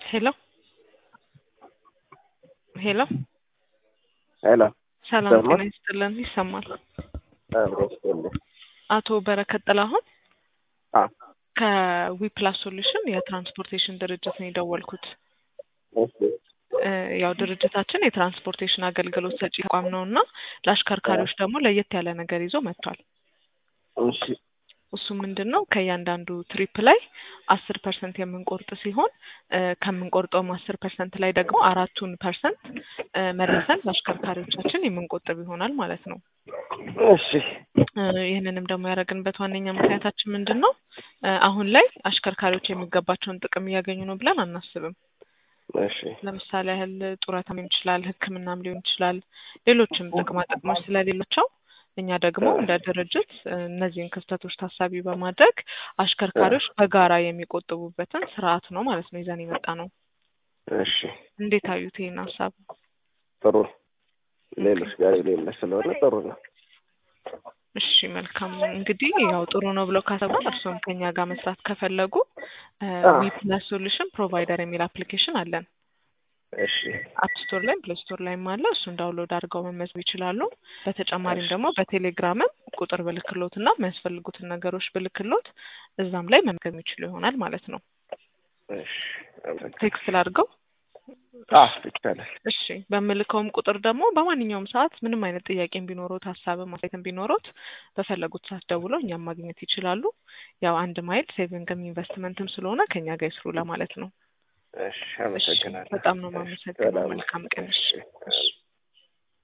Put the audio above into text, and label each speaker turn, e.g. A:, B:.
A: ሄሎ ሄሎ
B: ሄሎ
A: ሰላም
B: ይሰማል?
A: ጤና ይስጥልን። ይሰማል።
B: አብሮ ይስጥልኝ።
A: አቶ በረከት ጥላሁን
B: አ
A: ከዊፕላስ ሶሉሽን የትራንስፖርቴሽን ድርጅት ነው የደወልኩት።
B: እሺ
A: እ ያው ድርጅታችን የትራንስፖርቴሽን አገልግሎት ሰጪ ተቋም ነው እና ለአሽከርካሪዎች ደግሞ ለየት ያለ ነገር ይዞ መጥቷል።
B: እሺ
A: እሱ ምንድን ነው ከእያንዳንዱ ትሪፕ ላይ አስር ፐርሰንት የምንቆርጥ ሲሆን እ ከምንቆርጠውም አስር ፐርሰንት ላይ ደግሞ አራቱን ፐርሰንት እ መልሰን ለአሽከርካሪዎቻችን የምንቆጥብ ይሆናል ማለት ነው።
B: እሺ
A: እ ይህንንም ደግሞ ያደረግንበት ዋነኛ ምክንያታችን ምንድን ነው? እ አሁን ላይ አሽከርካሪዎች የሚገባቸውን ጥቅም እያገኙ ነው ብለን አናስብም።
B: እሺ
A: ለምሳሌ ያህል ጡረታም ሊሆን ይችላል፣ ሕክምናም ሊሆን ይችላል፣ ሌሎችም ጥቅማ ጥቅሞች ስለሌላቸው እኛ ደግሞ እንደ ድርጅት እ እነዚህን ክፍተቶች ታሳቢ በማድረግ አሽከርካሪዎች በጋራ የሚቆጥቡበትን ስርዓት ነው ማለት ነው ይዘን የመጣ ነው።
B: እሺ
A: እንዴት አዩት ይህን ሀሳብ?
B: ጥሩ ነው። ሌሎች ጋር የሌለ ስለሆነ ጥሩ ነው።
A: እሺ መልካም እንግዲህ ያው ጥሩ ነው ብለው ካሰቡ እርስዎም ከኛ ጋር መስራት ከፈለጉ
B: አዎ።
A: ዊፕላስ ሶሉሽን ፕሮቫይደር የሚል አፕሊኬሽን አለን።
B: እሺ
A: አፕ ስቶር ላይም ፕሌይ ስቶር ላይም አለ። እሱን ዳውንሎድ አድርገው መመዝገብ ይችላሉ። በተጨማሪም ደግሞ በቴሌግራምም ቁጥር ብልክሎት እና የሚያስፈልጉትን ነገሮች ብልክሎት እዛም ላይ መመዝገብ የሚችሉ ይሆናል ማለት ነው።
B: እሺ አመሰግናለሁ።
A: ቴክስት ላድርገው።
B: አዎ ይቻላል።
A: እሺ በምልከውም ቁጥር ደግሞ በማንኛውም ሰዓት ምንም አይነት ጥያቄም ቢኖሩት ሀሳብም አስተያየትም ቢኖሩት በፈለጉት ሰዓት ደውለው እኛም ማግኘት ይችላሉ። ያው አንድ ማይል ሴቪንግም ኢንቨስትመንትም ስለሆነ ከኛ ጋር ይስሩ ለማለት ነው።
B: እሺ
A: እሺ
B: አመሰግናለሁ።
A: በጣም ነው የማመሰግነው።
B: ሰላም።
A: መልካም ቀን። እሺ
B: እሺ